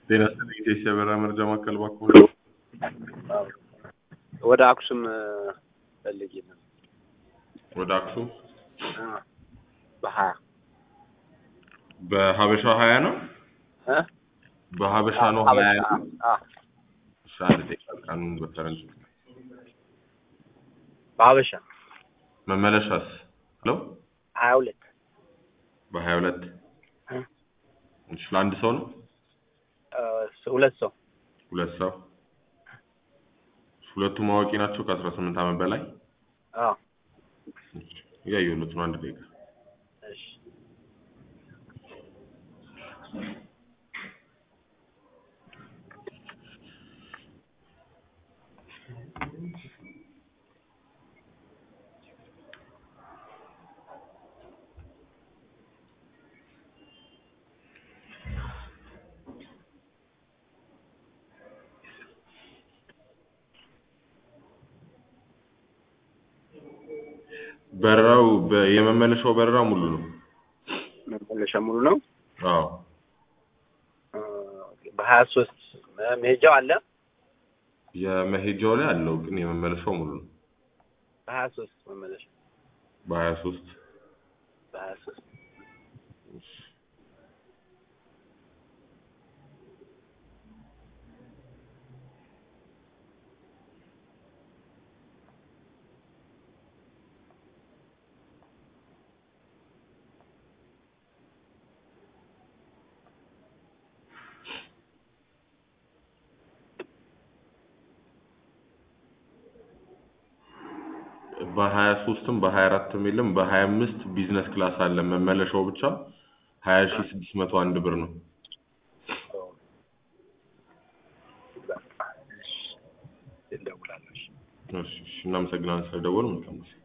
ጤና ይስጥልኝ የኢትዮጵያ በረራ መረጃ ማዕከል እባክዎ። ወደ አክሱም ፈልጌ ነው። ወደ አክሱም በሀያ በሀበሻ ሀያ ነው እ? በሀበሻ ነው ሀያ ነው። አዎ፣ እሺ አንድ ደቂቃ ቀኑን በፈረንጅ በሀበሻ መመለሻስ ለው ሀያ ሁለት በሀያ ሁለት እ? እሺ ለአንድ ሰው ነው እ፣ ሁለት ሰው ሁለት ሰው ሁለቱም አዋቂ ናቸው ከአስራ ስምንት ዓመት በላይ አዎ። እያየሁለት ነው አንድ ደቂቃ እሺ በረራው በ- የመመለሻው በረራ ሙሉ ነው መመለሻ ሙሉ ነው። አዎ እ፣ በሀያ ሶስት መሄጃው አለ። የመሄጃው ላይ አለው ግን የመመለሻው ሙሉ ነው በሀያ ሶስት መመለሻ በሀያ ሶስት በሀያ ሶስት በሀያ ሶስትም በሀያ አራትም የለም በሀያ አምስት ቢዝነስ ክላስ አለ መመለሻው ብቻ ሀያ ሺ ስድስት መቶ አንድ ብር ነው እደውላለሁ። እሺ። እሺ እሺ እናመሰግናለን ስለደወሉ መልካም ጊዜ